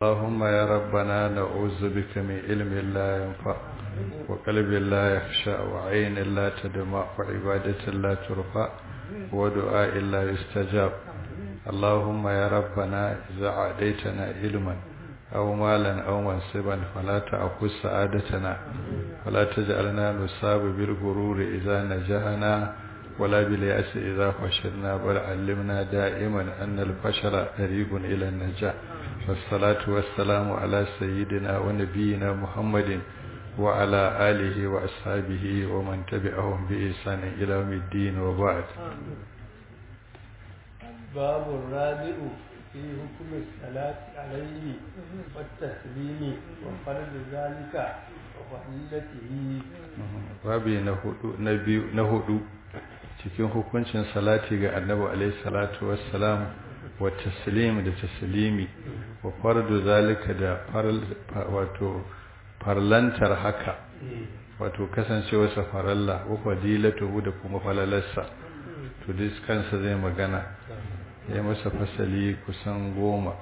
اللهم يا ربنا نعوذ بك من علم لا ينفع وقلب لا يخشى وعين لا تدمع وعبادة لا ترفع ودعاء لا يستجاب اللهم يا ربنا إذا عاديتنا علما أو مالا أو منصبا فلا تأخذ سعادتنا ولا تجعلنا نصاب بالغرور إذا نجحنا ولا باليأس إذا فشلنا بل علمنا دائما أن الفشل طريق إلى النجاح والصلاة والسلام على سيدنا ونبينا محمد وعلى آله وأصحابه ومن تبعهم بإحسان إلى يوم الدين وبعد باب الرابع في حكم الصلاة عليه والتسليم وفرض ذلك وفضيلته babi na hudu na biyu na hudu cikin hukuncin salati ga annabi alaihi salatu wassalam wa taslim da taslimi wa fardu zalika da wato farlantar haka wato kasancewarsa faralla wa fadilatu da kuma falalarsa to duk kansa zai magana ya masa fasali kusan goma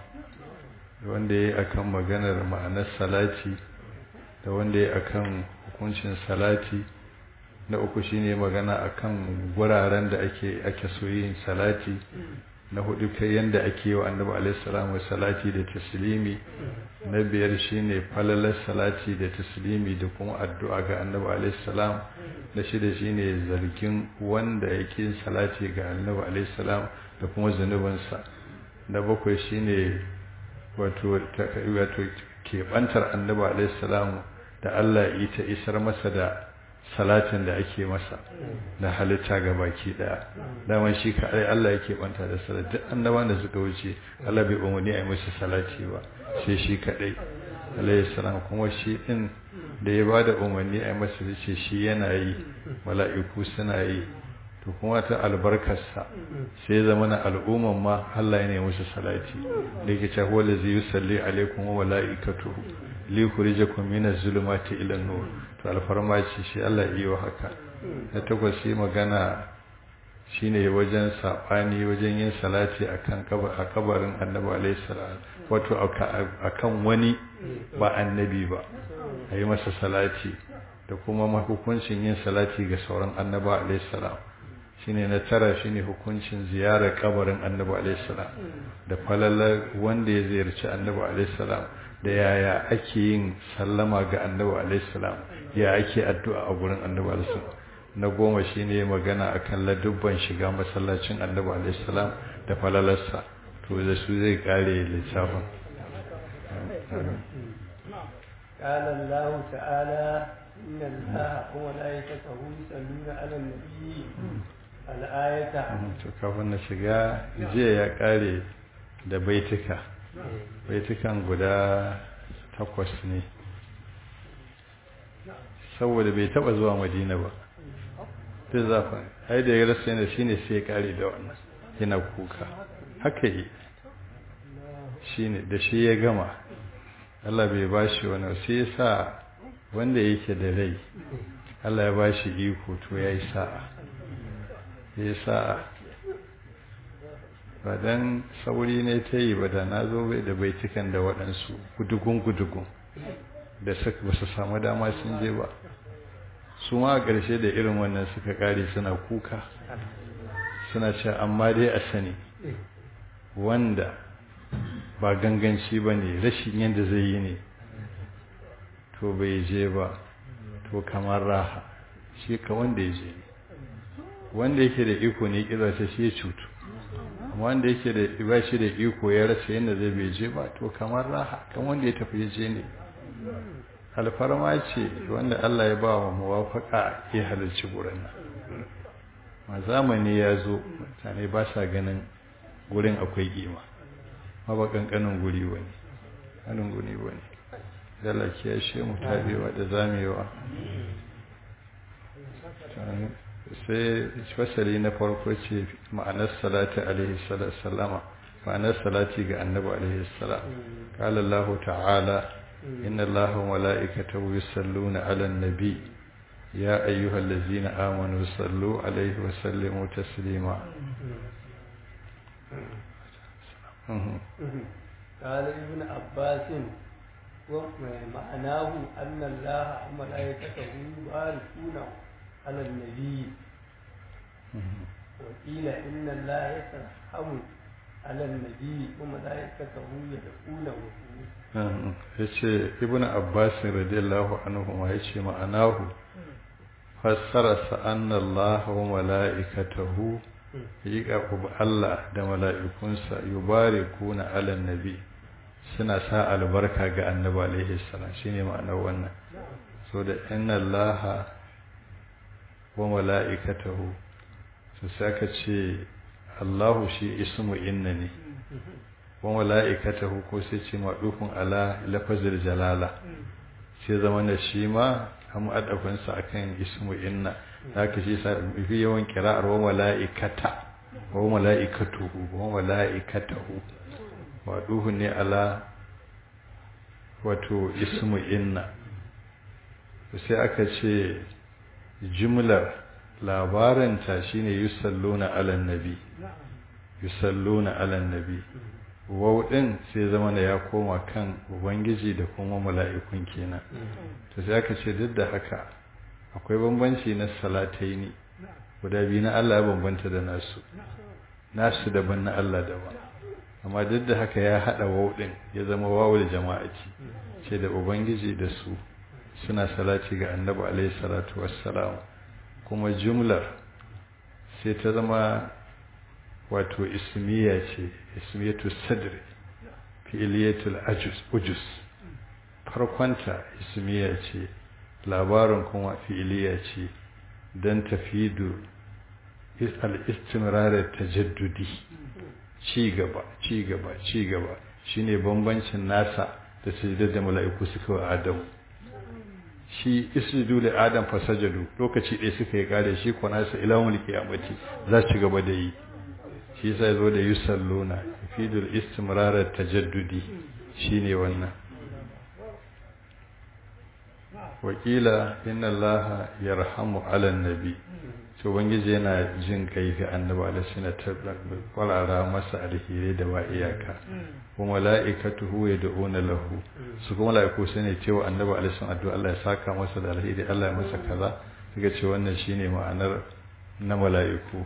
wanda ya yi akan maganar ma'anar salati da wanda ya akan hukuncin salati na uku shine magana akan guraren da ake ake so yin salati na hudu kai yanda ake wa annabi alaihi salamu salati da taslimi na biyar shine falalar salati da taslimi da kuma addu'a ga annabi alaihi salam na shida shine zargin wanda yake salati ga annabi alaihi salam da kuma zanubansa na bakwai shine wato wato keɓantar annabi alaihi salam da Allah ya ta isar masa da salatin da ake masa da halitta ga baki daya daman shi ka ai Allah yake banta da salat duk annabawan da suka wuce Allah bai umarni a yi musu salati ba sai shi kadai alayhi salam kuma shi din da ya bada umarni a yi masa ce shi yana yi mala'iku suna yi to kuma ta albarkarsa sai zama na al'umman ma Allah ya ne musu salati da yake cewa wala zai yusalli alaikum wa mala'ikatuhu li yukhrijakum min az-zulumati ila an-nur to alfarma ce shi Allah yi wa haka na takwas shi magana shine wajen sabani wajen yin salati akan a kabarin annabi alayhi salam wato akan wani ba annabi ba ayi masa salati da kuma hukuncin yin salati ga sauran annaba alayhi salam shine na tara shine hukuncin ziyarar kabarin annabi alayhi salam da falalar wanda ya ziyarci annabi alayhi salam da yaya ake yin sallama ga annabi alaihissalam ya ake addu'a a gurin annabi alaihissalam na goma shine magana akan ladubban shiga masallacin annabi alaihissalam da falalarsa to da su zai kare littafin قال الله تعالى إن الله وملائكته يصلون على النبي الآية to kafin na shiga jiya ya kare da baituka baitukan guda takwas ne saboda bai taba zuwa madina ba duk zafin ai da ya rasa yana shine sai ya kare da wannan yana kuka haka yi shine da shi ya gama Allah bai bashi wani sai ya sa wanda yake da rai Allah ya bashi iko to ya yi sa'a ya sa'a ba dan sauri ne ta yi ba da na zo bai da baitukan da waɗansu gudugun-gudugun da ba su samu dama sun je ba su ma a ƙarshe da irin wannan suka ƙare suna kuka suna ce amma dai a sani wanda ba ganganci ba ne rashin yadda zai yi ne to bai je ba to kamar raha shi ka wanda ya je ne wanda yake da iko ne ƙirarsa shi ya cutu wanda yake da ba shi da iko ya rasa yadda zai bai je ba to kamar raha kan wanda ya tafi je ne alfarma ce wanda Allah ya ba wa muwafaka ya halarci gurin ma zamani ya zo mutane ba sa ganin gurin akwai kima ma ba kankanin guri wani hannun guri wani dala kiyashe mu tabewa da zamewa sai fasali na farko ce ma'anar salati alaihi salama ma'anar salati ga annabi alaihi salam qala Allah ta'ala inna Allah wa mala'ikatahu yusalluna 'alan nabi ya ayyuhallazina amanu sallu alaihi wa sallimu taslima قال ابن عباس ومعناه أن الله وملائكته يباركون على النبي وقيل إن الله يترحم على النبي وملائكته يدعونه ya ce ibn abbas radiyallahu anhu ma ya ce ma'anahu fassararsa anna Allah wa mala'ikatahu yiƙa Allah da mala'ikunsa yubarikuna ala nabi suna sa albarka ga annabi alaihi salam shine ma'anar wannan so da inna Allah wa mala'ikatahu su saka ce Allahu shi ismu inna ne wa mala'ikatahu ko sai ce madufun ala lafazil jalala sai zama na shi ma an adafin sa akan ismu inna haka shi sa fi yawan kira'ar wa mala'ikata wa mala'ikatuhu wa mala'ikatahu madufun ne ala wato ismu inna sai aka ce jumlar labaranta shine yusalluna ala nabi yusalluna ala nabi wau din sai zama da ya koma kan ubangiji da kuma mala'ikun kenan to sai aka ce duk da haka akwai bambanci na salataini guda biyu na Allah ya bambanta da nasu nasu daban na Allah daban amma duk da haka ya hada wau din ya zama wawul jama'ati ce da ubangiji da su suna salati ga annabi alaihi salatu wassalam kuma jumlar sai ta zama wato ismiya ce ismiyatu sadri fi'iliyatul ajus ujus farkonta ismiya ce labarin kuma fi'iliya ce don tafidu al-istimrarar tajaddudi ci gaba ci gaba ci gaba shine bambancin nasa da sujudar da mala'iku suka wa adamu shi isjudu li adam fasajadu lokaci ɗaya suka yi kare shi ko nasa ilahul qiyamati za ci gaba da yi shi yasa zo da yusalluna fidul istimrar tajaddudi shine wannan wakila inna allaha yarhamu ala nabi to ubangiji yana jin kai ga annabi alaihi salatu kwarara masa alheri da ba iyaka wa malaikatuhu yad'una lahu su kuma malaiku su ne cewa annabi alaihi salatu addu'a Allah ya saka masa da alheri Allah ya masa kaza suka ce wannan shine ma'anar na malaiku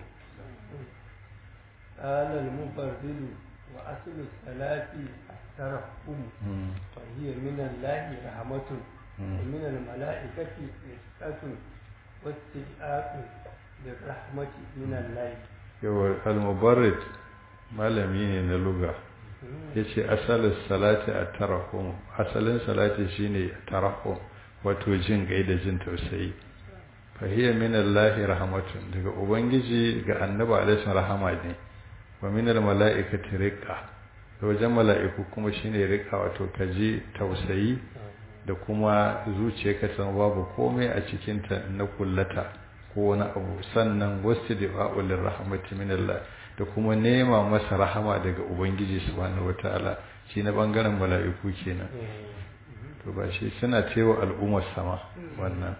قال المفرد وأصل الصلاة الترحم وهي من الله رحمة ومن الملائكة رزقة واستجاء للرحمة من الله yawar al-mubarrid malami ne na luga yace asalin salati a tarahum asalin salati shine tarahum wato jin gai da jin tausayi fa hiya min Allah rahmatun daga ubangiji ga annabi alaihi rahama ne wa min al-mala'ikati riqa da wajen mala'iku kuma shine riqa wato kaji tausayi da kuma zuciyarka san babu komai a cikin ta na kullata ko wani abu sannan wasu da'a'ul rahmati min Allah da kuma nema masa rahama daga ubangiji subhanahu wataala shi na bangaren mala'iku kenan to ba shi suna cewa al'ummar sama wannan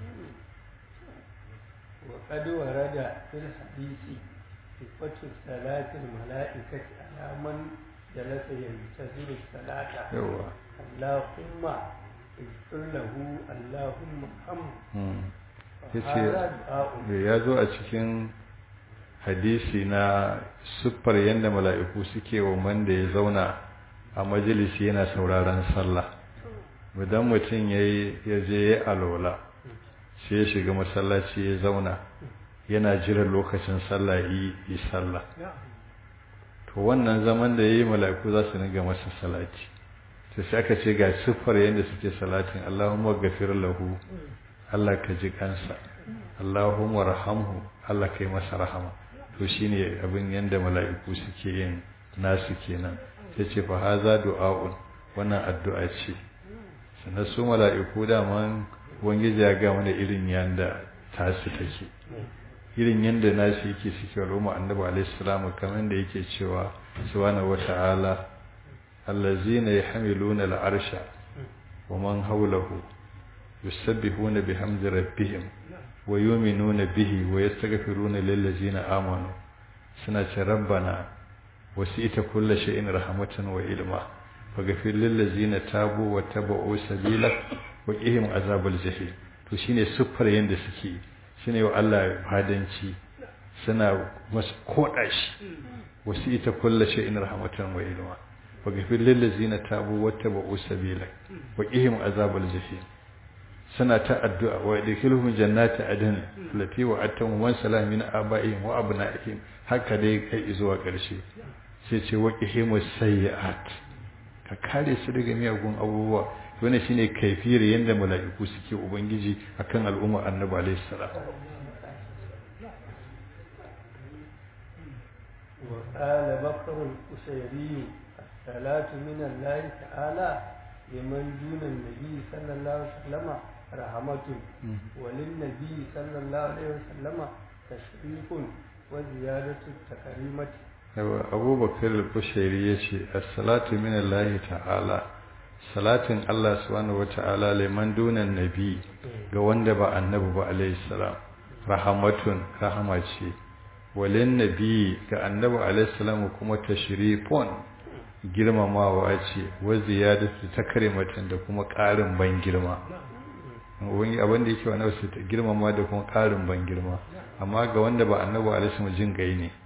وقد ورد في الحديث صفة صلاة الملائكة على من جلس ينتظر الصلاة yawa اللهم اغفر له اللهم ارحمه yace هذا دعاء ya zo a cikin hadisi na siffar yadda mala'iku suke wa wanda ya zauna a majalisi yana sauraron sallah idan mutum ya je ya alola sai ya shiga masallaci ya zauna yana jiran lokacin sallah yi yi sallah to wannan zaman da ya yi mala'iku za su niga masa salati to sai aka ce ga siffar yadda suke salatin Allahumma gafir lahu Allah ka ji kansa Allahumma rahamhu Allah kai masa rahama to shine abin yanda mala'iku suke yin nasu kenan sai ce fa haza du'a'un wannan addu'a ce sannan su mala'iku da man ubangiji ya ga mana irin yanda tasu take irin yanda nasu yake suke al'umma annabi alaihi salamu kamar da yake cewa subhanahu wata'ala allazina yahmiluna al'arsha wa man hawlahu yusabbihuna bihamdi rabbihim wa yu'minuna bihi wa yastaghfiruna lil ladzina amanu suna ce rabbana wasi'ta kulli shay'in rahmatan wa ilma faghfir lil ladzina tabu wa tabu sabila wa qihim azabal jahim to shine siffar yanda suke shine wa Allah fadanci suna masu koda shi wasu ita kulla shay'in rahmatan wa ilma faghfir lil ladzina tabu wa tabu sabila wa qihim azabal jahim suna ta addu'a wa yadkhiluhum jannati adn allati wa'adtahum wa salam min aba'ihim wa abna'ihim haka dai kai zuwa ƙarshe sai ce wa qihimus sayyi'at ka kare su daga miyagun abubuwa wannan shine kaifiyar yanda mala'iku suke ubangiji akan al'umma annabi alayhi salam وقال بكر القشيري الصلاة من الله تعالى لمن دون النبي صلى الله عليه وسلم رحمة وللنبي صلى الله عليه وسلم تشريف وزيادة التكريمة أبو بكر البشيري يشي الصلاة من الله تعالى salatin Allah subhanahu wata'ala liman dunan nabi ga wanda ba annabi ba alayhi salam rahamatun rahama ce walin nabi ga annabi alayhi salam kuma tashrifun girmamawa ce wa ziyadatu takrimatan da kuma ƙarin ban girma wani abin da yake wannan su girmama da kuma ƙarin ban girma amma ga wanda ba annabi alaihi wasallam jin gai ne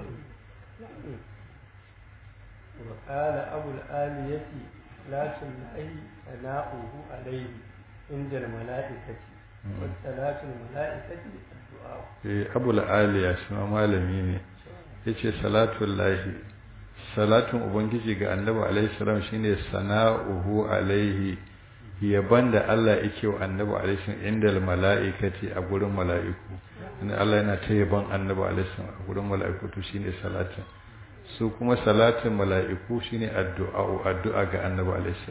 wa qala abu al-aliyati la tunahi sana'uhu alayhi inda al-mala'ikati wa salatu al-mala'ikati addu'a eh abu al-aliya shi ma malami ne yace salatu lahi salatun ubangiji ga annabi alaihi salam shine sana'uhu alaihi yaban da Allah yake wa annabi alaihi inda mala'ikati a gurin mala'iku inda Allah yana ta yaban annabi alaihi a gurin mala'iku to shine salatin su kuma salatin mala'iku shine addu'a addu'a ga annabi alaihi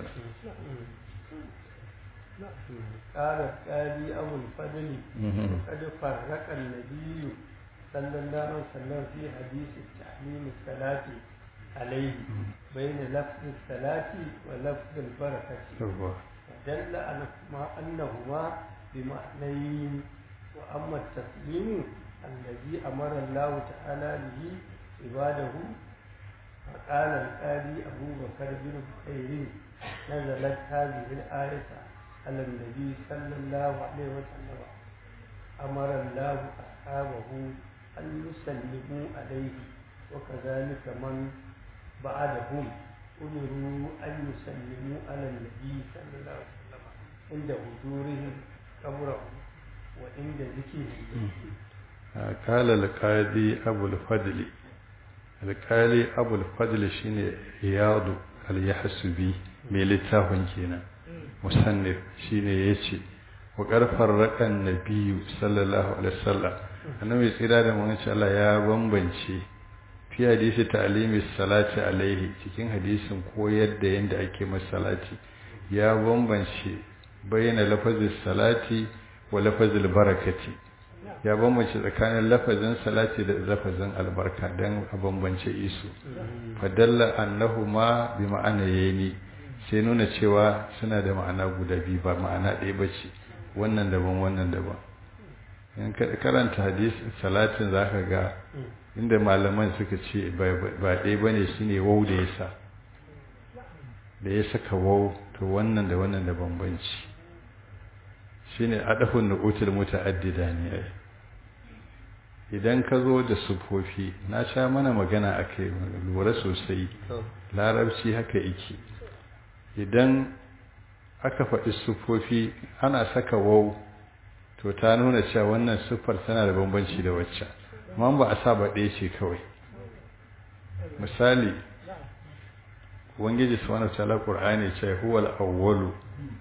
قال القاضي أبو الفضل قد فرق النبي صلى الله عليه وسلم في حديث التحليم الصلاة عليه بين لفظ الصلاة ولفظ البركة دل أنهما بمعنيين وأما التسليم الذي أمر الله تعالى به عباده فقال القاضي أبو بكر بن بخير نزلت هذه الآية على النبي صلى الله عليه وسلم أمر الله أصحابه أن يسلموا عليه وكذلك من بعدهم أمروا أن يسلموا على النبي صلى الله عليه وسلم عند حضورهم قبره وعند ذكره قال القاضي أبو الفضل القاضي أبو الفضل شيني رياض اليحسبي mai littafin kenan musannif shine yace wa karfar rakan nabiyyu sallallahu alaihi wasallam annabi tsira da mun ce Allah ya bambance fi hadisi ta'limi salati alaihi cikin hadisin koyar da yanda ake masa salati ya bambance bayyana lafazin salati wa lafazin barakati ya bambance tsakanin lafazin salati da lafazin albarka dan a bambance isu fadalla annahuma bi ma'ana yayni sai nuna cewa suna da ma'ana guda biyu ba ma'ana ɗaya bace wannan daban wannan daban in karanta hadisi salatin zaka ga inda malaman suka ce ba ɗaya ba ne shi ne wau da ya sa da ya saka wau to wannan da wannan da bambanci shi ne adafin nukutul muta'addida ne idan ka zo da sufofi na sha mana magana a kai lura sosai larabci haka iki idan aka faɗi sufofi ana saka wau to ta nuna cewa wannan siffar tana da bambanci da waccan amma ba a sa ba ɗaya ce kawai misali ubangiji subhanahu ta'ala qur'ani ce huwal awwalu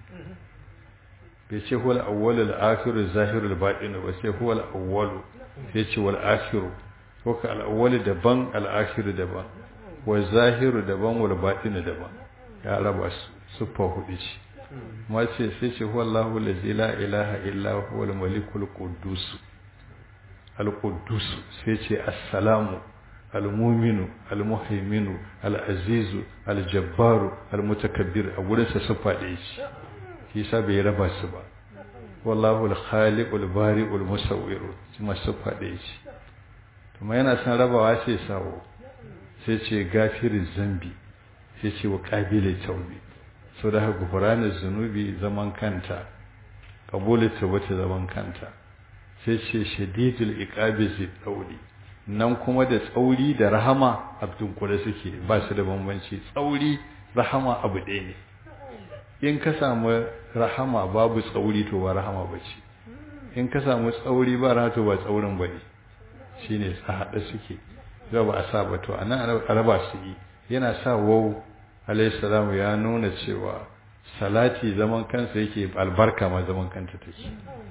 bai ce huwal awwalu al-akhiru az-zahiru al-batinu ba sai huwal awwalu sai ce wal akhiru ko ka al-awwalu daban al-akhiru daban wal zahiru daban wal batinu daban ya raba su siffa hudu ce ma ce sai ce huwallahu allazi la ilaha illa huwal malikul quddus al-quddus sai ce assalamu al-muminu al-muhaiminu al-azizu al-jabbaru al-mutakabbir a gurin sa sufa da shi shi sa bai raba su ba wallahu al-khaliqul bari'ul musawwir kuma sufa da shi kuma yana san rabawa sai sawo sai ce gafirin zambi sai ce wa qabila tawbi so da haka gufranin zunubi zaman kanta qabulu tawbati zaman kanta sai ce shadidul iqabi zai dauri nan kuma da tsauri da rahama abdun kula suke ba su da bambanci tsauri rahama abu ɗaya ne in ka samu rahama babu tsauri to ba rahama ba ce in ka samu tsauri ba rahama to ba tsaurin ba ne shi ne a haɗe suke za ba a sa ba to a nan araba su yi yana sa wau alaihissalamu ya nuna cewa salati zaman kansa yake albarka ma zaman kanta take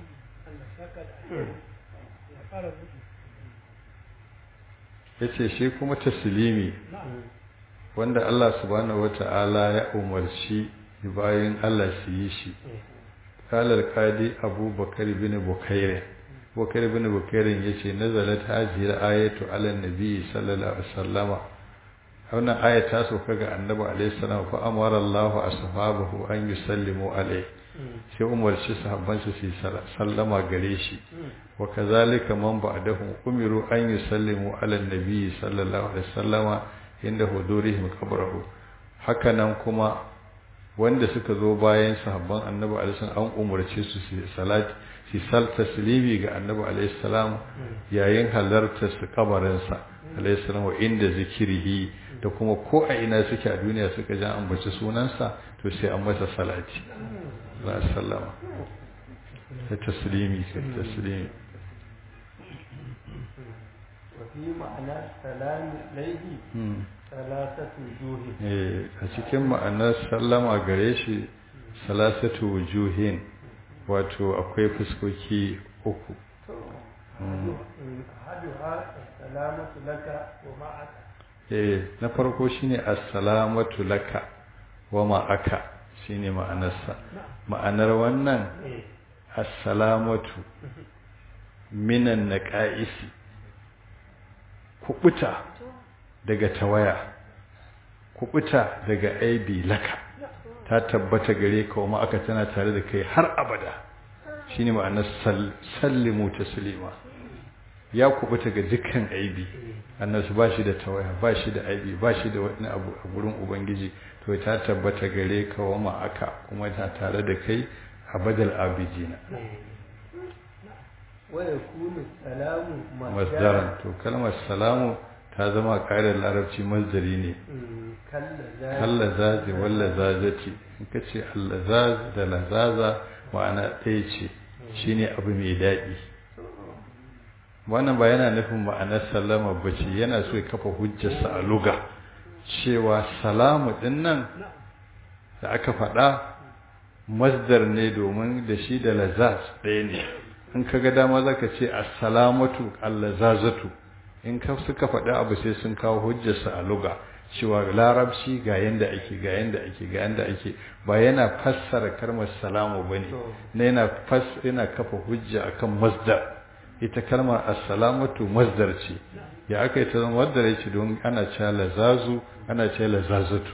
ya ce shi kuma taslimi wanda Allah subhanahu wata'ala ya umarci bayan Allah su yi shi kalar kadi abubakar bin bukairin bukar bin bukairin ya ce nazalat hajiyar ayatu ala nabi sallallahu alaihi wasallama wannan aya ta sauka ga annabi alaihi salam fa amara Allah ashabahu an yusallimu alaihi sai umarci sahabban su su sallama gare shi wa kazalika man ba'dahum umiru an yusallimu ala nabi sallallahu alaihi wasallama inda hudurihim qabrahu haka nan kuma wanda suka zo bayan sahabban annabi alaihi salam an umarce su su salati su sal taslimi ga annabi alaihi salam yayin halartar su kabarin sa alaihi salam wa inda zikirihi da kuma ko a ina suke a duniya suka ji an bace sunansa to sai an masa salati la sallama da taslimi sai taslimi وفي معنى السلام عليه ثلاثة وجوه a cikin ma'anar sallama gare shi salasatu wujuhin wato akwai fuskoki uku أحدها السلامة لك ومعك eh na farko shine assalamatu laka wa ma'aka shine ma'anarsa ma'anar wannan assalamatu minan naqaisi kubuta daga tawaya kubuta daga aibi laka ta tabbata gare ka wa aka tana tare da kai har abada shine ma'anar sallimu taslima ya kubuta ga dukkan aibi annasu ba shi da tawaya ba shi da aibi ba shi da wani abu a gurin ubangiji to ta tabbata gare ka wa aka kuma ta tare da kai abadal abidina ويكون السلام masdaran to kalmar salamu ta zama ƙarin larabci masdari ne كاللذات kalla zazi walla zazati in ka ce allazaz da lazaza ma'ana ɗaya ce shine abu mai daɗi wannan ba yana nufin ma'anar sallama ba ce yana so ya kafa hujjarsa a luga cewa salamu ɗin nan da aka faɗa masdar ne domin da shi da lazaz ɗaya ne in ka ga dama za ka ce assalamatu allazazatu in ka suka faɗi abu sai sun kawo hujjarsa a luga cewa larabci ga yanda ake ga yanda ake ga yanda ake ba yana fassara kalmar salamu bane ne yana fas yana kafa hujja akan masdar ita kalmar assalamatu masdar ce ya aka yi ta zama masdar ce don ana cewa lazazu ana cewa lazazatu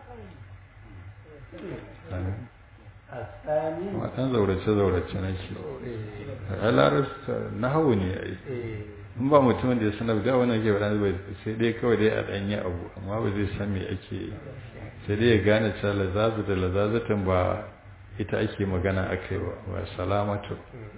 الثاني matan zaurace zaurace nake a larabci nahawu ne ai in ba mutumin da ya sanar da wannan ke faɗa bai sai dai kawai dai a ɗanyi abu amma ba zai san me ake yi sai dai ya gane cewa lazazu da lazazatan ba ita ake magana akai ba ba salamatu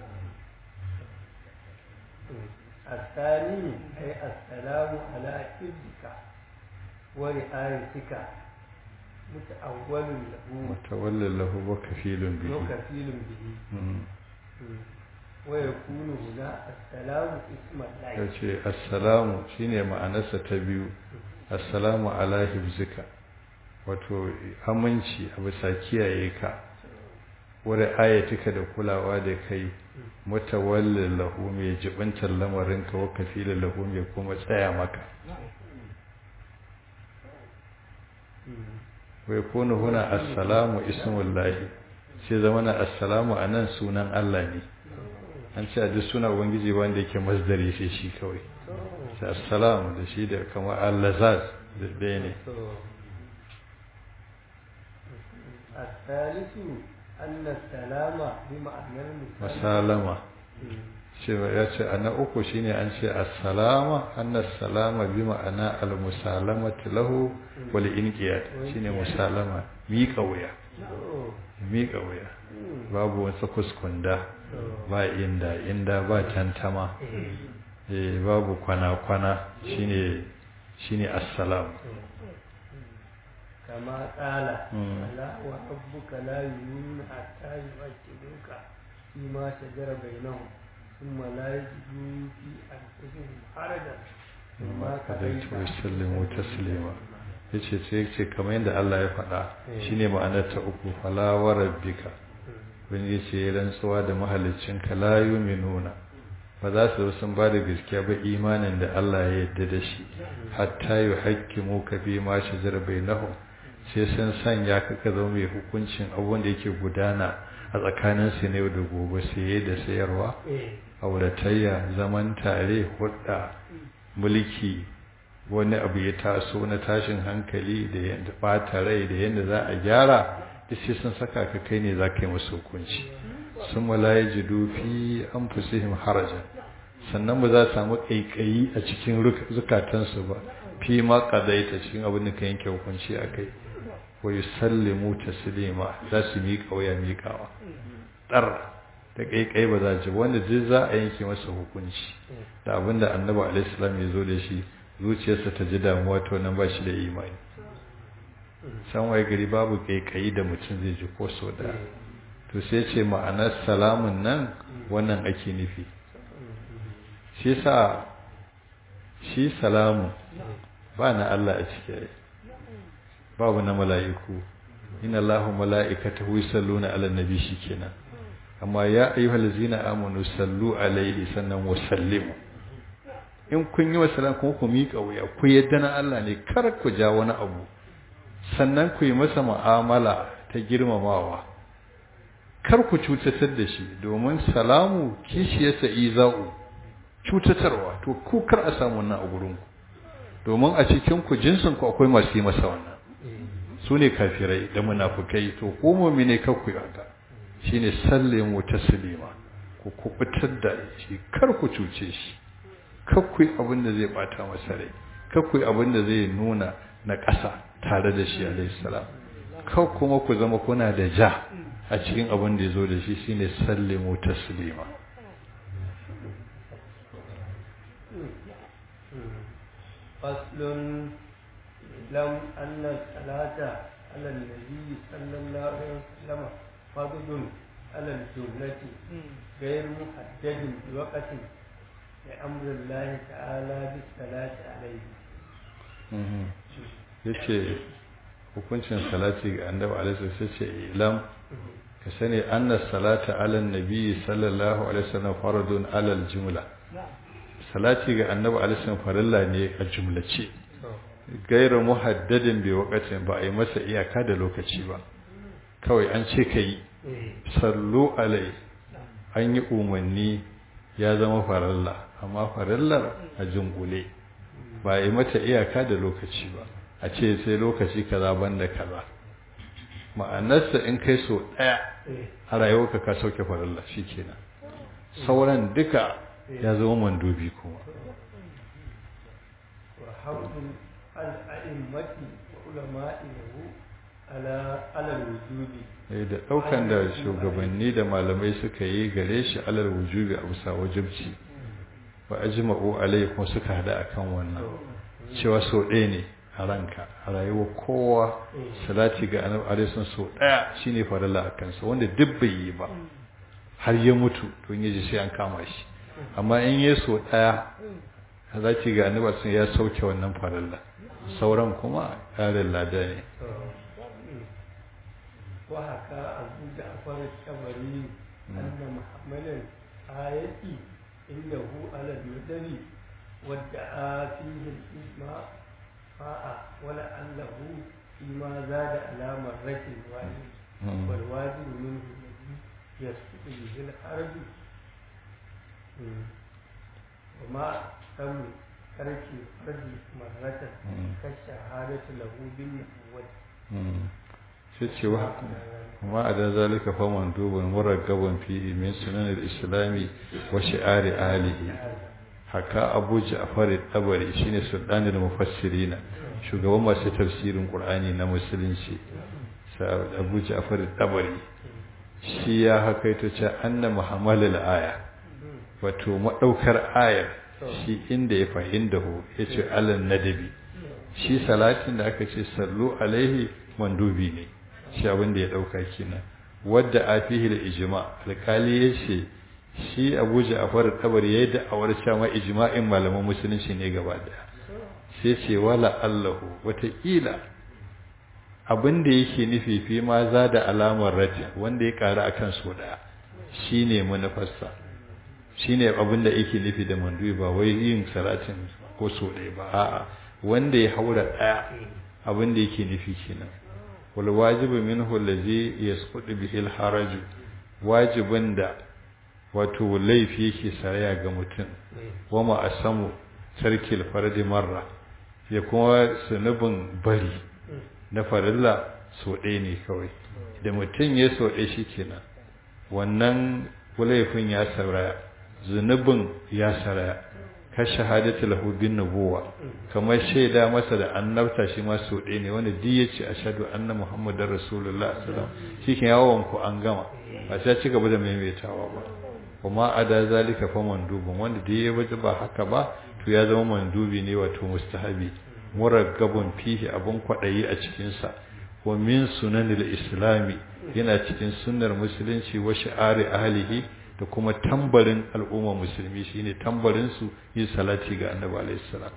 الثاني أي السلام على حفظك ورعايتك متأول له mutawallin lahu wa kafilun bihi وكفيل به Mm. ويكون هنا السلام اسم ya الله ce assalamu shine ma'anarsa ta biyu assalamu ala hibzika wato aminci a bisa kiyaye ka wani ayatika da kulawa da kai mutawallin lahu mai jibintar lamarinka wa kafilin lahu mai kuma tsaya maka wai kone huna assalamu ismullahi sai zama na assalamu a nan sunan Allah ne an ce a duk suna ubangiji wanda yake masdari sai shi kawai sai assalamu da shi da kamar allazaz da ɗaya ne الثالث أن السلام بمعنى المسلم masalama cewa ya ce ana uku shine an ce assalama anna salama bi ma'ana al-musalamatu lahu wal inqiyad shine musalama miƙa wuya miƙa wuya babu wasu kuskunda ba inda inda ba tantama eh babu kwana kwana shine shine assalam كما قال ألا وربك لا يؤمنون حتى يحكموك فيما شجر بينهم ثم لا يجدوا في أنفسهم حرجا مما قضيت قضيت ويسلموا تسليما yace sai yace kamar yadda Allah ya faɗa shine ma'anar ta uku fala wa rabbika kun yace rantsuwa da mahaliccinka la yu'minuna ba za su sun ba da gaskiya ba imanin da Allah ya yarda da shi hatta yuhaqqimu ka bi ma shajara bainahum sai sun sanya ka ka zama mai hukuncin abubuwan da yake gudana a tsakanin su ne da gobe saye da sayarwa auratayya zaman tare hudda mulki wani abu ya taso na tashin hankali da yadda bata rai da yadda za a gyara da sai sun saka ka kai ne za ka yi musu hukunci sun malaye jidu fi an fusihim harajan sannan ba za su samu ƙaiƙayi a cikin zukatansu ba fi ma ƙadaita cikin abin da ka yanke hukunci a kai wa yusallimu taslima za su miƙa waya miƙawa ɗar da ƙaiƙai ba za ji wanda duk za a yanke masa hukunci da abin da annabi alaihi salam ya zo da shi zuciyarsa ta ji damuwa to nan ba shi da imani san waye gari babu ƙaiƙayi da mutum zai ji ko so da to sai ce ma'anar salamun nan wannan ake nufi shi sa shi salamu ba na Allah a ciki babu na mala'iku inna Allahu mala'ikatahu yusalluna 'alan nabi shikenan amma ya ayyuhal ladzina amanu sallu alaihi sannan wa sallimu in kun yi wasalan kuma ku miƙa wuya ku yadda na Allah ne kar ku ja wani abu sannan ku yi masa mu'amala ta girmamawa kar ku cutatar da shi domin salamu kishiyarsa iza'u cutatarwa to ku kar a samu wannan a gurin ku domin a cikin ku jinsin ku akwai masu yi masa wannan su ne kafirai da munafukai to ko mu'mine kar ku yi haka shine sallimu taslima ku kubutar da shi kar ku cuce shi kar ku yi abin da zai bata masa rai kar ku yi abin da zai nuna na ƙasa tare da shi alayhi salam kar kuma ku zama kuna da ja a cikin abin da ya zo da shi shine sallimu taslima فصل لم أن الصلاة على النبي صلى الله عليه وسلم فضل على الجملة غير محدد بوقت لأمر الله تعالى بالصلاة عليه yace hukuncin salati ga annabi alaihi sai ce ilam ka sani anna salata ala nabi sallallahu alaihi wasallam faradun ala aljumla salati ga annabi alaihi wasallam farilla ne a jumlace gairu muhaddadin bi waqatin ba a yi masa iyaka da lokaci ba kawai an ce kai sallu alai an yi umarni ya zama farilla amma farillar a jungule ba a yi mata iyaka da lokaci ba a ce sai lokaci kaza banda kaza ma'anarsa in kai so ɗaya a rayuwarka ka sauke farilla shikenan sauran duka ya zama mandubi kuma وحفظ الأئمة وعلماء له على على الوجود da ɗaukan da shugabanni da malamai suka yi gare shi alal wujubi a bisa wajibci wa ajma'u alai kuma suka hada akan wannan cewa so ɗaya ne a ranka a rayuwar kowa salati ga annabi alaihi so ɗaya shine farilla a kansa wanda duk bai yi ba har ya mutu to yaji sai an kama shi amma in ya so ɗaya salati ga annabi sun ya sauke wannan farilla sauran kuma ƙarin lada ne وحكى أبو جعفر الطبري أن محمل الآية إنه على المدن وادعى فيه الإجماع ولعله فيما زاد على مرة واحدة والواجب منه الذي يسقط به الحرج وما تم ترك الفرد مرة كالشهادة له بالنبوة sai ce wa kuma a da zalika fa mandubun muraggaban fi min sunan al-islami wa shi'ari alihi haka Abu Ja'far al-Tabari shine sultanul mufassirina shugaban masu tafsirin Qur'ani na musulunci sai Abu Ja'far al-Tabari shi ya hakaito ce anna muhammalul aya wato madaukar ayar shi inda ya fahimta hu yace alan nadabi shi salatin da aka ce sallu alaihi mandubi ne shi abin da ya dauka kenan wadda afihi da ijma alkali yace shi Abu Ja'far tabari yayi da awar cewa ijma'in malaman musulunci ne gaba daya sai ce wala allahu wata ila abin da yake nufi fi ma za da alamar rajin wanda ya ƙara akan so ɗaya shi ne manufarsa shi ne abin da yake nufi da mandubi ba wai yin salatin ko so ɗaya ba a'a wanda ya haura ɗaya abin da yake nufi kenan wal wajibu minhu allazi yasqutu bihi al haraju wajibin da wato laifi yake saraya ga mutum wa ma asamu sarkil fardi marra ya kuma sunubin bari na farilla so ɗaya ne kawai da mutum ya so ɗaya shi kenan wannan laifin ya saraya zunubin ya saraya ka shahadatu lahu bin nubuwa kamar shaida masa da annabta shi ma so ɗaya ne wanda duk ya ce ashhadu anna muhammadar rasulullah sallallahu alaihi wasallam yawon ku an gama ba sai ci gaba da maimaitawa ba kuma ada zalika fa mandubun wanda duk ya waje ba haka ba to ya zama mandubi ne wato mustahabi muraggabun fihi abun kwadayi a cikin sa wa min sunanil islami yana cikin sunnar musulunci wa shi'ari ahlihi da kuma tambarin al'umma musulmi shine tambarin su yin salati ga annabi alaihi salam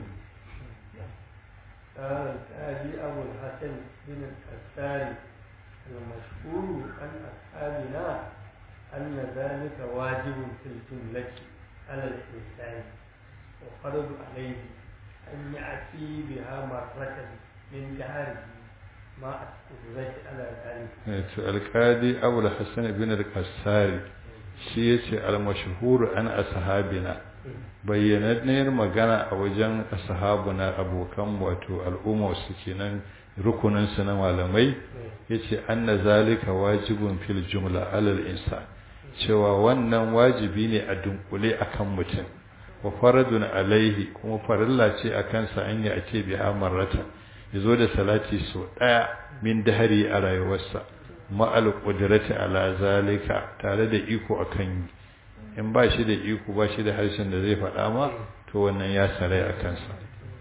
قال الآبي أبو الحسن بن الكساري المشهور عن أصحابنا أن ذلك واجب في الجملة على الإنسان وفرض عليه أن يأتي بها مرة من دهره مع القدرة على ذلك. القاضي أبو الحسن بن الكساري shi ya ce almashahuru an ashabina bayyananniyar magana a wajen ashabuna abokan wato al'umma su kenan rukunin su na malamai yace anna zalika wajibun fil jumla alal insan cewa wannan wajibi ne a dunkule akan mutum wa faradun alaihi kuma farilla ce akan sa an yi a ce biha marrata yazo da salati so daya min dahari a rayuwarsa ma'al qudrati ala zalika tare da iko akan yi in ba shi da iko ba shi da harshen da zai faɗa ma to wannan ya sarai a kansa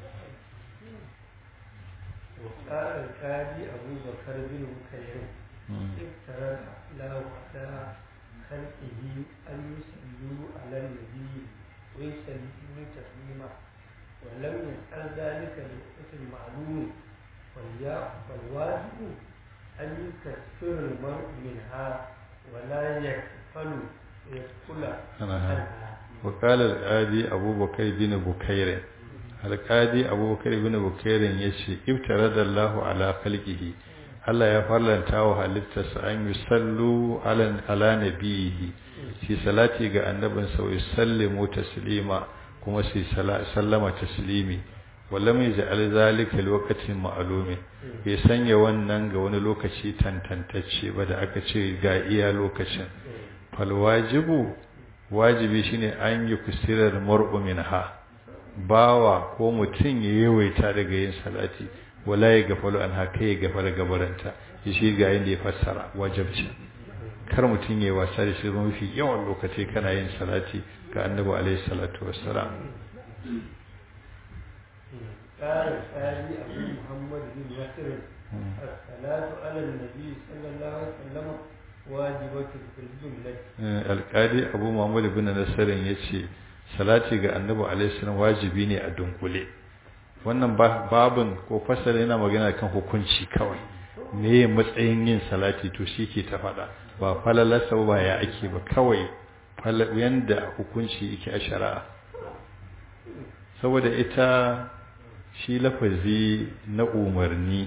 وقال القاضي أبو بكر بن بكير افترض له على خلقه أن يصلوا على النبي ويسلموا تسليما ولم يفعل ذلك لوقت معلوم فالواجب أن يكفر المرء منها ولا يكفل ويدخل عنها وقال القاضي أبو بكر بن بكير القاضي أبو بكر بن بكير يشي ابترد الله على خلقه Allah ya farlanta wa halittarsa an yi sallu ala nabiyihi shi salati ga annabin sa wa sallimu taslima kuma shi sallama taslimi wala mai ja'al zalika lokacin ma'lumin bai sanya wannan ga wani lokaci tantantacce ba da aka ce ga iya lokacin fal wajibu wajibi shine an yi kusirar mar'u minha bawa ko mutum ya yawaita daga yin salati wala ya gafalu an haka ya gafara gabaranta ya shi ga yin da ya fassara wajabci kar mutum ya wasa da shi mafi yawan lokaci kana yin salati ga annabi alaihi salatu wassalam قال الثاني أبو محمد بن يسر الصلاة على النبي صلى الله عليه وسلم واجبة في الجملة القاضي أبو محمد بن نصر يشي salati ga annabi alaihi salam wajibi ne a dunkule wannan babin ko fasala yana magana kan hukunci kawai me matsayin yin salati to shi ke ta faɗa ba falalarsa ba ya ake ba kawai yanda hukunci yake a shari'a saboda ita shi lafazi na umarni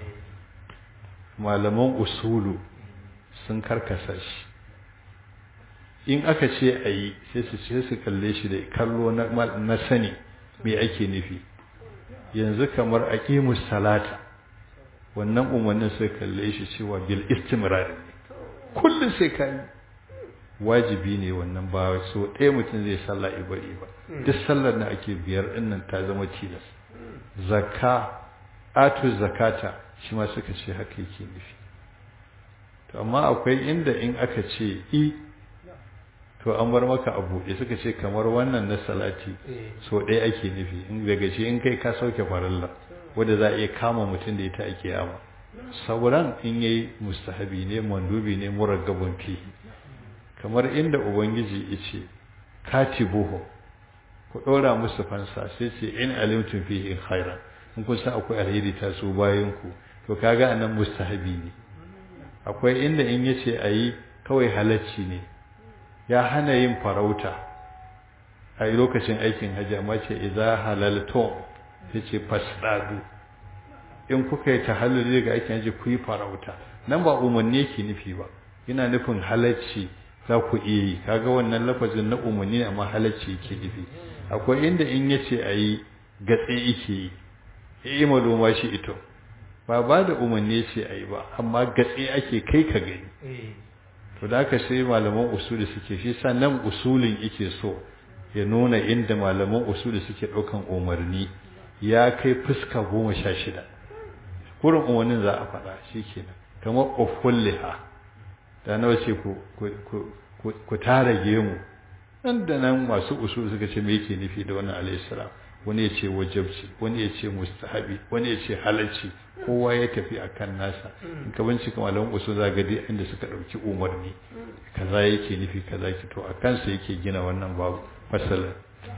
malaman usulu sun karkasa shi in aka ce a yi sai su ce su kalle shi da kallo na sani me ake nufi yanzu kamar aqimus salata wannan umarnin sai kalle shi cewa bil istimrar ne kullum sai ka yi wajibi ne wannan ba so ɗaya mutum zai sallah ibari ba duk sallar da ake biyar ɗinnan ta zama tilas zakka atu zakata shi ma suka ce haka yake nufi to amma akwai inda in aka ce i to an bar maka a buɗe suka ce kamar wannan na salati so ɗaya ake nufi in daga shi in kai ka sauke farilla wanda za a iya kama mutum da ita a kiyama sauran in yayi mustahabi ne mandubi ne muraggabun fi kamar inda ubangiji yace katibuhu ku ɗora musu fansa sai ce in alimtum fihi khairan in kun san akwai alheri ta su bayan ku to kaga anan mustahabi ne akwai inda in yace ayi kawai halacci ne ya hana yin farauta a lokacin aikin hajji amma ce idza halaltum yace fasdadu in kuka yi tahalluli ga aikin hajji ku yi farauta nan ba umarni yake nufi ba yana nufin halacci za ku iya yi kaga wannan lafazin na umarni amma halacci yake nufi akwai inda in yace ayi gatse yake yi yi maluma shi ito ba ba da umarni ce ayi ba amma gatse ake kai ka gani to da aka sai malaman usuli suke shi sannan usulin yake so ya nuna inda malaman usuli suke ɗaukan umarni ya kai fuska goma sha shida kurin umarnin za a faɗa shi kenan kamar ofulliha da nawa ce ku tara gemu nan da nan masu usul suka ce me yake nufi da wannan alayhi salam wani ya ce wajabci wani ya ce mustahabi wani ya ce halalci kowa ya tafi akan nasa in ka bincika malaman usul za ga dai inda suka dauki umarni kaza yake nufi kaza ki to a kansa yake gina wannan babu fasalin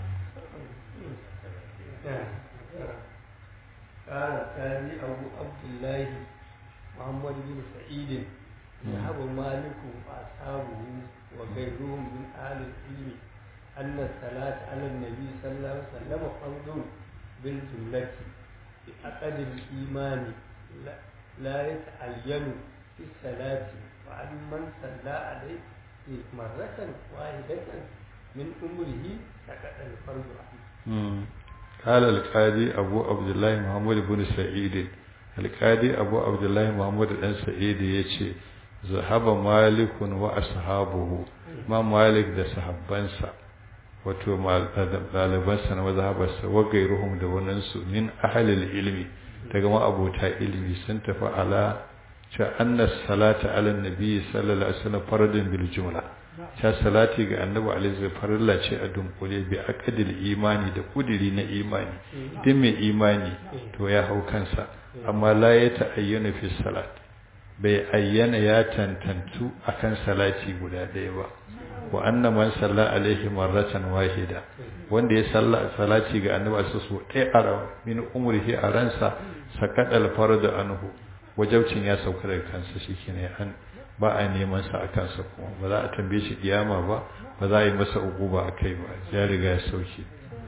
قال الثاني أبو عبد الله محمد بن سعيد ذهب مالك وأصحابه وغيرهم من أهل العلم أن الصلاة على النبي صلى الله عليه وسلم فرض بالجملة بعقد الإيمان لا, لا يتعين في الصلاة وعن من صلى عليه مرة واحدة من عمره سقط الفرض عنه. قال القاضي أبو عبد الله محمد بن سعيد القاضي أبو عبد الله محمد بن سعيد يشي ذهب مالك وأصحابه ما مالك ده صحابنسا wato ɗalibansa na mazhabarsa wa gairuhum da waninsu min ahalil ilmi daga ma'abota ilmi sun tafi ala cha anna salata ala nabi sallallahu alaihi wasallam faradun bil jumla cha salati ga annabi alaihi farilla ce a dunkule bi aqdil imani da kudiri na imani din mai imani to ya hau kansa amma la ya ta'ayyana fi salat bai ayyana ya tantantu akan salati guda ɗaya ba wa anna man salla alaihi marratan wahida wanda ya salla salati ga annabi su so ɗaya a min umrihi a ransa sakadal fardu anhu wajabcin ya sauka daga kansa shikenan an ba a neman sa akan sa kuma ba za a tambaye shi kiyama ba ba za a yi masa uquba akai ba ya riga ya sauke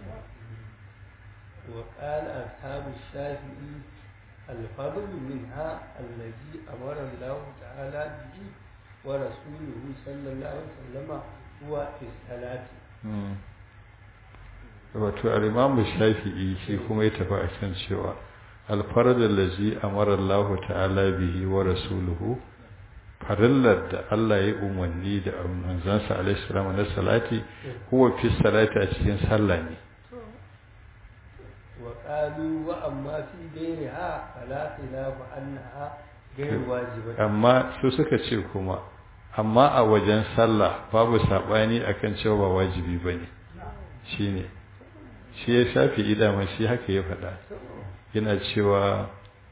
wa qala ashabu shafi'i الفضل منها الذي أمر الله تعالى به ورسوله صلى الله عليه وسلم هو في الصلاة wato al-imam shafi'i shi kuma ya tafi a kan cewa al-farad allazi amara Allah ta'ala bihi wa rasuluhu farillar da Allah ya umarni da manzansa alaihi salam na salati huwa fi salati a cikin sallah ne wa qalu wa amma fi ghayriha fala khilafa annaha ghayr wajibat amma su suka ce kuma amma a wajen sallah babu sabani akan cewa ba wajibi bane shine shi ya shafi idama shi haka ya faɗa yana cewa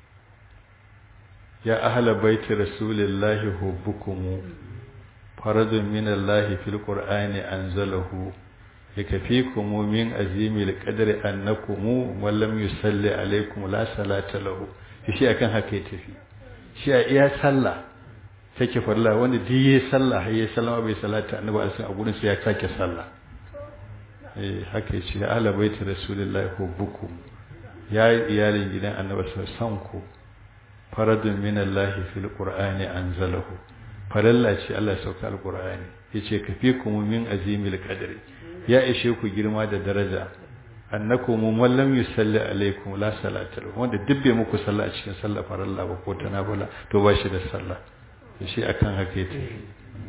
ya ahla baiti rasulillahi hubbukum faradun min Allah fil qur'ani anzalahu yakfikum min azimil qadri annakum man lam yusalli alaykum la salata lahu shi akan haka ya tafi shi a iya sallah take farla wanda duk yayi sallah har yayi sallama bai salata annabi a gurin sa ya sake sallah eh haka yace ya ahla baiti rasulillahi hubbukum ya iyalin gidan annabi san ku faradun min Allah fil qur'ani anzalahu faralla ce Allah ya sauka alqur'ani yace kafikum min azimil qadri ya ishe ku girma da daraja annakum man lam yusalli alaikum la salata lahu wanda duk bai muku sallah a cikin sallah faralla ba ko ta nafila to ba shi da sallah to shi akan haka yake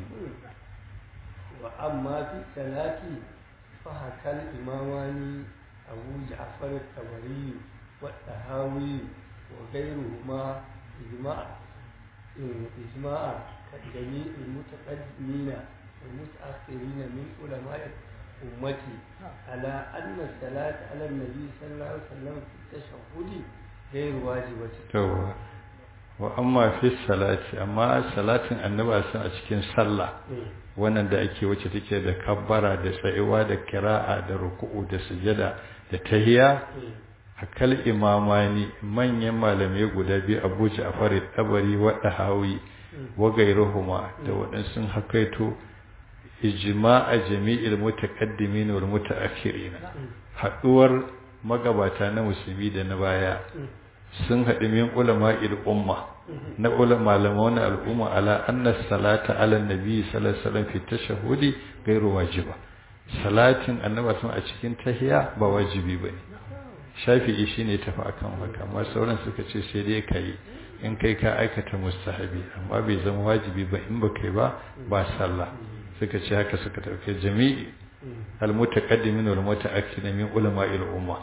wa amma fi salati fa hakal imamani abu ja'far at-tabari wa tahawi wa ghayruhuma ijma' ijma'a كجميع المتقدمين والمتأخرين من علماء أمتي على أن الصلاة على النبي صلى الله عليه وسلم في التشهد غير واجبة. توبة. وأما في الصلاة أما صلاة النبي صلى a cikin sallah wannan da ake wacce take da kabbara da tsayuwa da kira'a da ruku'u da sujada da tahiya akal imamani manyan malamai guda biyu Abu Ja'far tabari wa Dahawi wa gairuhuma da waɗansu hakaito ijma'a jami'il mutaqaddimin wal mutaakhirin haduwar magabata na musulmi da na baya sun haɗu min ulama'il umma na ulama malaman al'umma ala anna salata ala nabi sallallahu alaihi wasallam fi tashahhudi gairu wajiba salatin annabi sun a cikin tahiya ba wajibi bane shafi'i shine tafi akan haka amma sauran suka ce sai dai kai in kai ka aikata mustahabi amma bai zama wajibi ba in ba kai ba ba sallah suka ce haka suka dauke jami'i almutaqaddimin wal mutaakhirin min ulama'il umma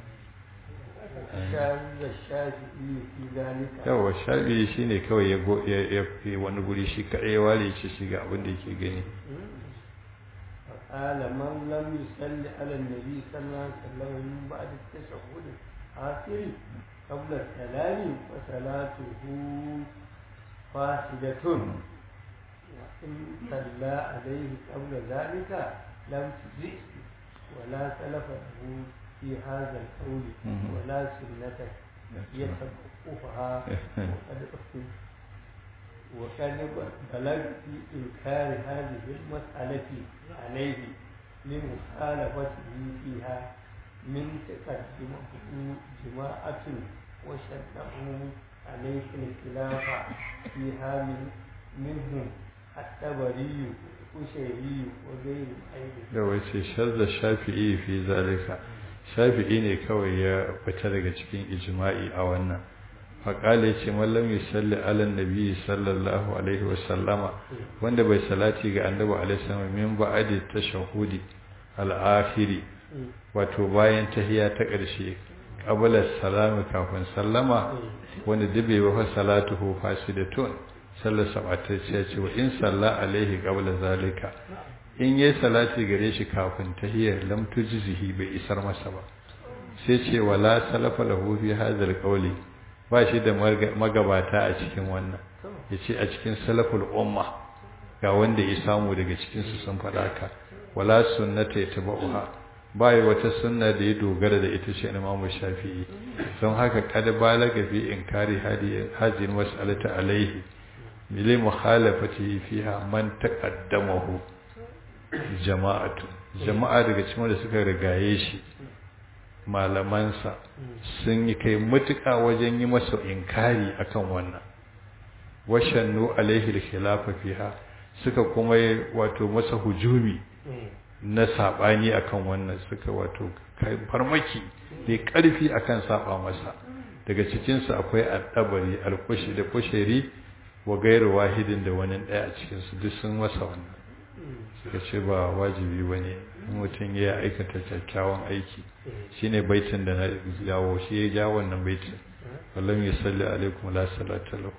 yawa shafi'i shine kawai ya ya wani guri shi kadai ya ware shi shi ga abin da yake gani قال من لم يصلي على النبي صلى الله عليه وسلم من بعد التشهد الآخر قبل السلام فصلاته فاسدة وإن صلى عليه قبل ذلك لم تجئ ولا سلف له في هذا القول ولا سنة يتوقفها وقد وقد بلغ في إنكار هذه المسألة عليه لمخالفته فيها من تقدمه جماعة وشدهم عليه الخلاف فيها من منهم التبري وشيري وغير أيضا da wace shazza shafi'i fi zalika shafi'i ne kawai ya fita daga cikin ijma'i a wannan faƙala ya ce mallam yusalli ala nabi sallallahu alaihi wasallama wanda bai salati ga annabi alaihi wasallam min ba'adi tashahudi al-akhiri wato bayan tahiya ta ƙarshe qabla salami kafin sallama wanda dube wa salatuhu fasidatun sallar sabata ce ce wa in salla alaihi qabla zalika in yayi salati gare shi kafin tahiyar lam tujzihi bai isar masa ba sai ce wala salafa lahu fi hadhal qawli ba shi da magabata a cikin wannan yace a cikin salaful umma ga wanda ya samu daga cikin su sun faɗa ka wala sunnata yatba'uha bai wata sunna da ya dogara da ita ce Imam Shafi'i don haka kada balaga fi inkari hadi hadin mas'alata alaihi mili mukhalafati fiha man taqaddamahu jama'atu jama'a daga cikin wanda suka rigaye shi malamansa sun yi kai mutuka wajen yi masa inkari akan wannan washannu alaihi al-khilafa fiha suka kuma wato masa hujumi na sabani akan wannan suka wato kai farmaki da karfi akan saba masa daga cikin su akwai al-tabari al-kushi da kushiri wa gairu wahidin da wani daya a cikin su duk sun masa wannan suka ce ba wajibi bane mutum ya aikata kyakkyawan aiki shine baitin da na jawo shi ya jawo wannan baitin wallam yusalli alaikum la salata lahu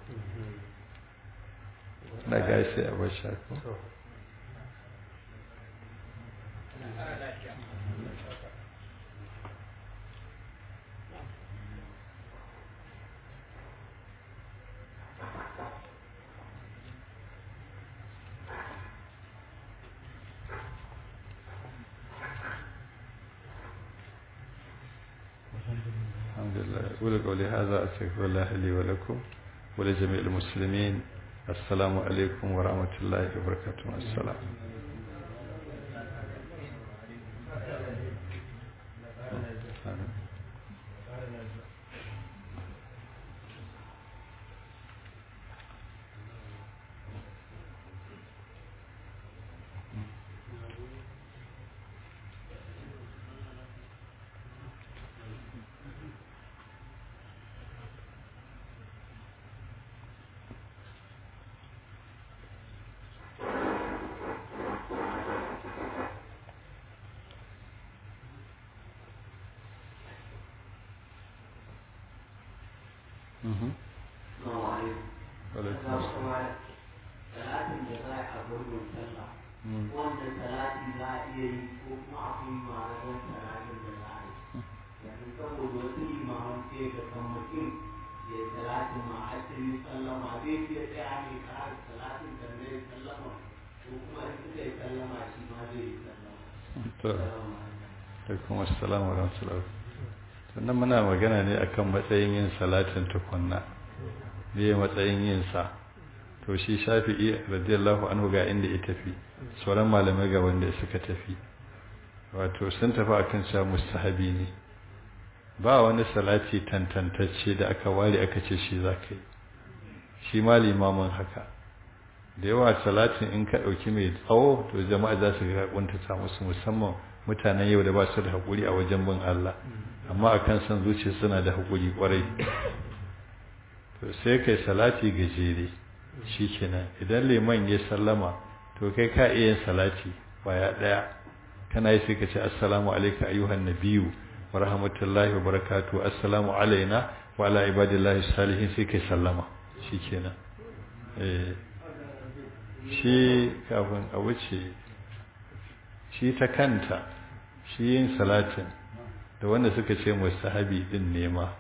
na ga sai a bar shako الحمد لله أقول قولي هذا أستغفر الله لي ولكم ولجميع المسلمين السلام عليكم ورحمة الله وبركاته السلام salatin da za a gurbin sallah wanda salati za a iya yi ko kuma akwai ma'anar salatin da za a yi yanzu saboda wasu limaman sai ga kan mutum ya salatin ma a cikin sallama zai iya tsaya ne kare salatin da zai sallama ko kuma in suka yi sallama shi ma zai yi sallama alaikum assalam wa rahmatullah sannan muna magana ne akan matsayin yin salatin tukunna me matsayin yin sa to shi shafi'i radiyallahu anhu ga inda ya tafi sauran malamai ga wanda suka tafi wato sun tafi akan cewa mustahabi ne ba wani salati tantantacce da aka ware aka ce shi za ka yi shi ma limamin haka da yawa salatin in ka ɗauki mai tsawo to jama'a za su ga kuntata musu musamman mutanen yau da ba su da haƙuri a wajen bin Allah amma akan san zuciya suna da haƙuri ƙwarai to sai kai salati gajere shi kenan idan liman ya sallama to kai ka iya yin salati baya ɗaya kana yi sai ka ce assalamu alaika ayyuhan nabiyyu wa rahmatullahi wa barakatuhu assalamu alaina wa ala ibadillahi salihin sai kai sallama shi kenan eh shi kafin a wuce shi ta kanta shi yin salatin da wanda suka ce mustahabi din nema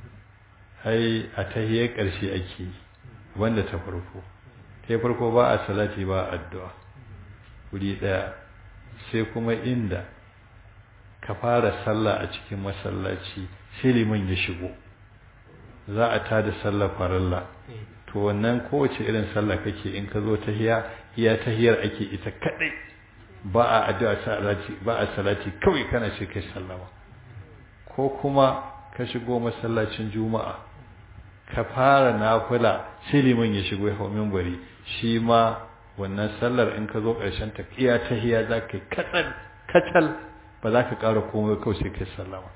ai a tahiyar ƙarshe ake wanda ta farko ta farko ba a salati ba addu'a wuri ɗaya sai kuma inda ka fara sallah a cikin masallaci sai liman ya shigo za a tada sallah farilla to wannan kowace irin sallah kake in ka zo tahiya iya tahiyar ake ita kadai ba a addu'a salati ba a salati kawai kana ce kai sallama ko kuma ka shigo masallacin juma'a ka fara nafila sai liman ya shigo ya hau minbari shi ma wannan sallar in ka zo ƙarshen ta iya tahiya za ka katsal katal ba za ka ƙara komai kawai sai kai sallama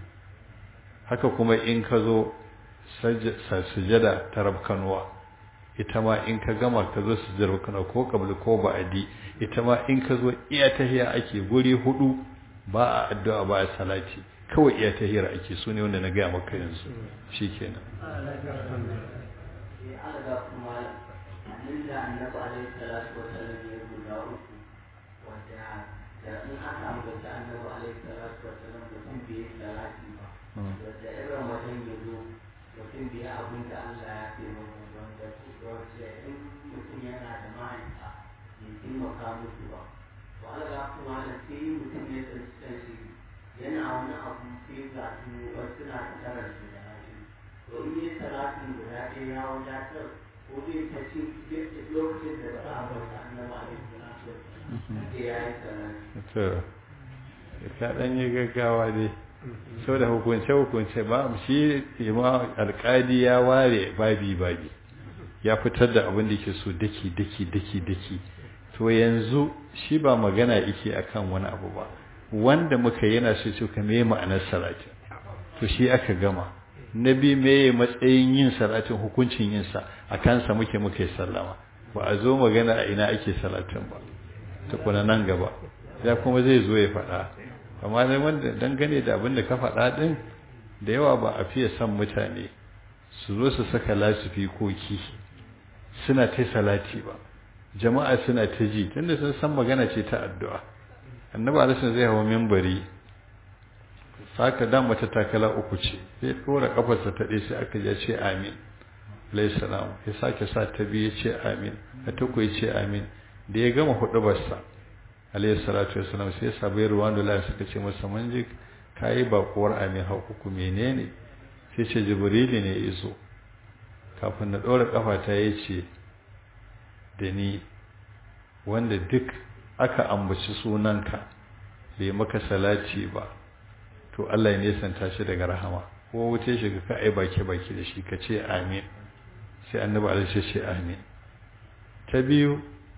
haka kuma in ka zo sujada ta rabkanuwa ita ma in ka gama ka zo sujada rabkanuwa ko kabli ko ba'adi ita ma in ka zo iya tahiya ake guri hudu ba a addu'a ba a salati kawai iya tahiyar ake su ne wanda na gaya maka yanzu shi kenan da annabi alaihi salatu wa sallam ya guda uku wanda da in aka ambata annabi alaihi salatu wa sallam mutum bai salati ba wanda irin wajen ya zo mutum bai abin da Allah ya ce masa wanda wanda in mutum yana da mahaifa ya taimaka musu ba to Allah kuma da sai mutum ya tsanci kanshi yana wani abu sai ga su wasu na da tarar su da rashi to in yi salatin guda ɗaya ya wadatar ko zai ta ci lokacin da za a bauta annaba alaihi salatu wasallam ya yi salati to ka dan yi gaggawa dai sau da hukunce-hukunce ba shi ima alkadi ya ware babi-babi ya fitar da abin da ke so daki-daki-daki-daki to yanzu shi ba magana yake akan wani abu ba wanda muka yana so ce ka meye ma'anar salatin to shi aka gama na bi meye matsayin yin salatin hukuncin yinsa a kansa muke muke sallama ba a zo magana a ina ake salatin ba tukuna nan gaba ya kuma zai zo ya faɗa amma dai wanda dangane da abin da ka faɗa ɗin da yawa ba a fiye son mutane su zo su saka lasifi koki suna ta salati ba jama'a suna ta ji tunda sun san magana ce ta addu'a annabi alisun zai hawa membari saka dan mata takala uku ce sai ɗora kafarsa ta ɗaya sai aka ya ce amin alayhi salam ya sake sa ta biyu ya ce amin ta tuku ya ce amin da ya gama huɗubarsa alayhi salatu wasalam sai sabai ruwan da suka ce masa mun ji kayi bakuwar amin hau uku menene sai ce jibrili ne izo kafin na ɗora ƙafata ya ce da ni wanda duk aka ambaci sunanka bai maka salati ba to Allah ya nesanta shi daga rahama ko wuce shi ka ai baki baki da shi ka ce amin sai annabi alaihi ce amin ta biyu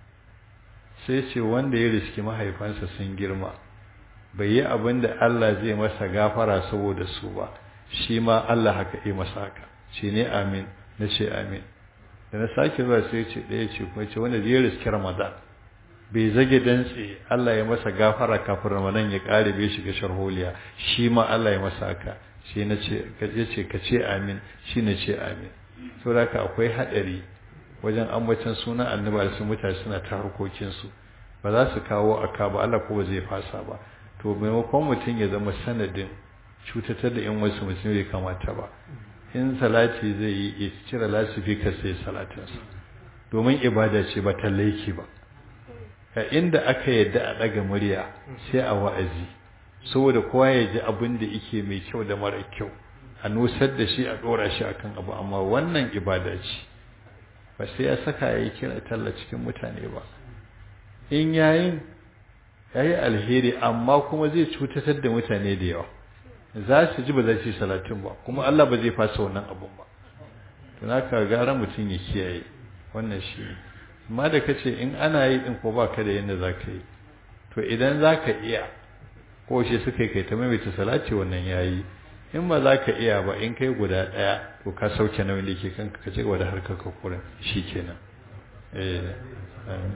sai ce wanda ya riski mahaifansa sun girma bai yi abin da Allah zai masa gafara saboda su ba shi ma Allah haka yi masa haka shi ne amin na ce amin da na sake zuwa sai ce ɗaya ce kuma ce wanda zai riski ramadan bai zage dantse Allah ya masa gafara kafin ramadan ya ƙare bai shiga sharholiya shi ma Allah ya masa haka shi na ce ya ce ka ce amin shi na ce amin saboda haka akwai haɗari wajen ambacin sunan annabi da su mutane suna ta harkokinsu ba za su kawo aka ba Allah ko ba zai fasa ba to maimakon mutum ya zama sanadin cutatar da yan wasu mutum bai kamata ba in salati zai yi ya cire lasifika sai salatinsa domin ibada ce ba ta laiki ba a inda aka yadda a ɗaga murya sai a wa'azi saboda kowa ya ji abin da yake mai kyau da mara kyau a nusar da shi a ɗora shi akan abu amma wannan ibada ce ba sai ya saka ya yi kira talla cikin mutane ba in yayin ya yi alheri amma kuma zai cutatar da mutane da yawa za su ji ba za su yi salatin ba kuma Allah ba zai fasa wannan abun ba to naka gara mutum ya kiyaye wannan shi amma da kace in ana yi din ko baka da yanda zaka yi to idan zaka iya ko shi suka kai ta maimaita salati wannan yayi in ba za ka iya ba in kai guda ɗaya to ka sauke nauyin da ke kanka ka ce wa da harkar ka kurin shi kenan eh amin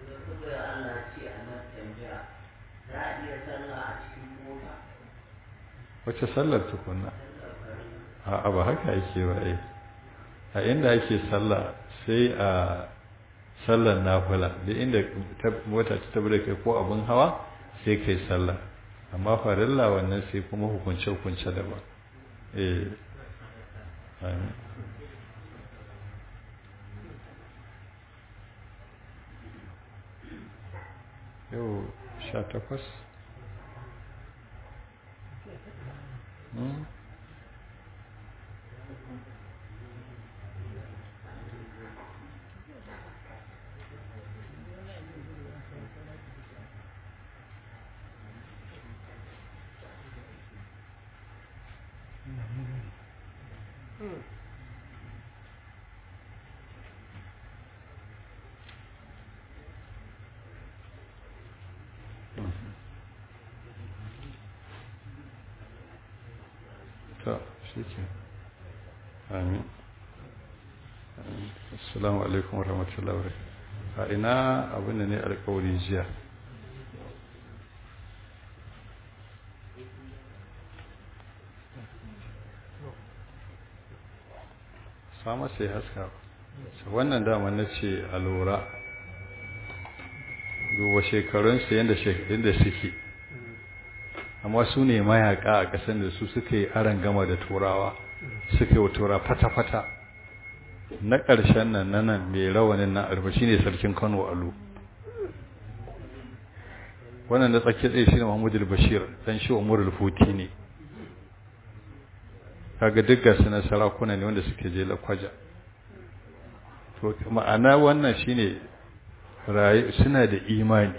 wace sallar tukunna a ba haka yake ba eh a inda ake sallah sai a sallar nafila da inda mota ta tabbata kai ko abin hawa sai kai sallah amma farilla wannan sai kuma hukunce-hukunce daban eh amin yau sha takwas ta shi ke amin assalamu alaikum warahmatullahi wabarakatuh a ina abin da ne alkawari jiya sama sai haska wannan dama na ce a lura duba shekarunsa yadda suke amma su ne mayaka a ƙasar da su suka yi aron gama da turawa suka yi wa tura fata-fata na ƙarshen nan na nan mai rawanin na arba shi ne sarkin kano alu wannan da tsakiyar tsaye shi ne mahmudu bashir dan shi umar futi ne kaga duk gasu na sarakuna ne wanda suke je lakwaja to ma'ana wannan shine suna da imani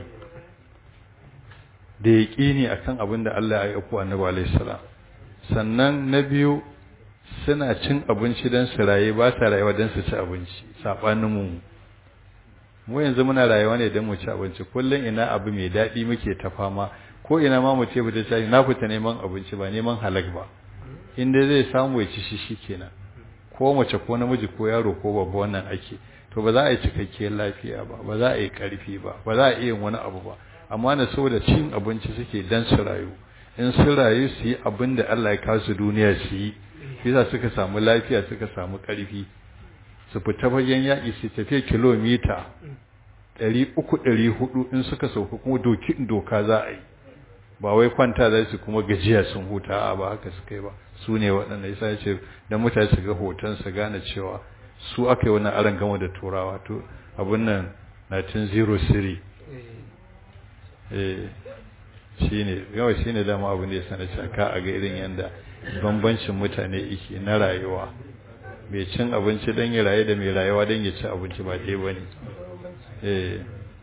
da yaƙini akan abin da Allah ya aiko annabi alaihi salam sannan na biyu suna cin abinci don su raye ba sa rayuwa don su ci abinci saɓanin mu mu yanzu muna rayuwa ne don mu ci abinci kullum ina abu mai daɗi muke ta fama ko ina ma mu ce fita shayi na fita neman abinci ba neman halak ba inda zai samu ya ci shi shikenan ko mace ko namiji ko yaro ko babba wannan ake to ba za a yi cikakkiyar lafiya ba ba za a yi ƙarfi ba ba za a iya wani abu ba amma na saboda cin abinci suke dan su rayu in su rayu su yi abin da Allah ya kasu duniya su yi yasa suka samu lafiya suka samu ƙarfi su fita fagen yaƙi su tafiya kilomita ɗari uku ɗari hudu in suka sauka kuma doki doka za a yi ba wai kwanta za su kuma gajiya sun huta a ba haka suka yi ba su ne waɗanda yasa ya ce don mutane su ga hoton su gane cewa su aka yi wani aron gama da turawa to abin nan 1903 eh shi ne yawa shi ne dama abin da ya sana caka a ga irin yadda bambancin mutane iki na rayuwa mai cin abinci don ya rayu da mai rayuwa don ya ci abinci ba ɗaya ba ne eh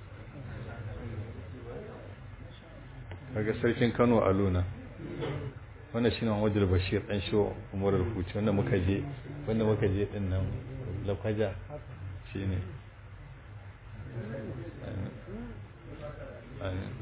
kaga sarkin kano a luna wannan shi ne wajen bashir ɗan shi umar rubuci wanda muka je wanda muka je ɗin nan lakwaja shi ne amin